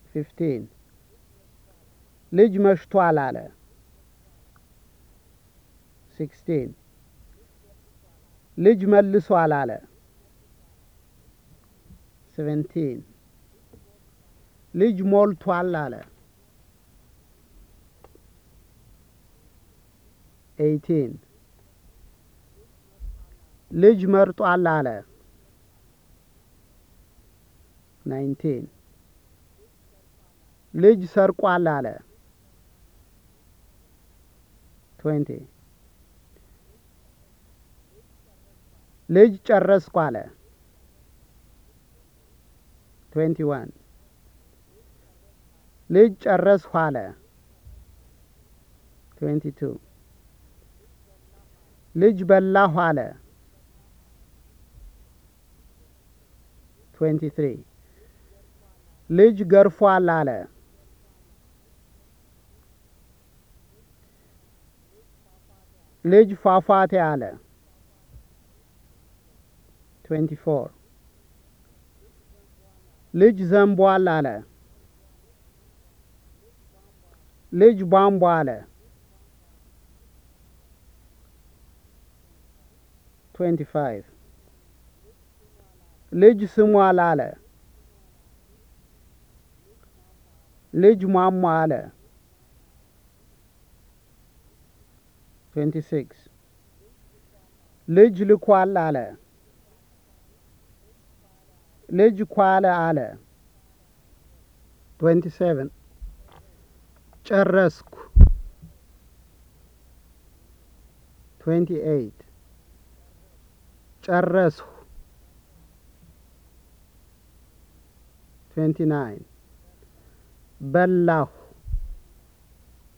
ፊፍቲን ልጅ መሽቷል አለ። ሲክስቲን ልጅ መልሷል አለ። ሴቨንቲን ልጅ ሞልቷል አለ። ኤይቲን ልጅ መርጧል አለ። ናይንቲን ልጅ ሰርቋል አለ። ትዌንቲ ልጅ ጨረስኩ አለ። ትዌንቲ ዋን ልጅ ጨረስሁ አለ። ትዌንቲ ቱ ልጅ በላሁ አለ። ትዌንቲ ትሪ ልጅ ገርፏል አለ። ልጅ ፏፏቴ አለ። ትዌንቲ ፎር ልጅ ዘንቧል አለ። ልጅ ቧንቧ አለ። ትዌንቲ ፋይቭ ልጅ ስሟል አለ። ልጅ ሟሟ አለ። ትዌንቲ ሲክስ ልጅ ልኳል አለ። ልጅ ኳለ አለ። ትዌንቲ ሴቨን ጨረስኩ። ትዌንቲ ኤይት ጨረስሁ። ትዌንቲ ናይን በላሁ።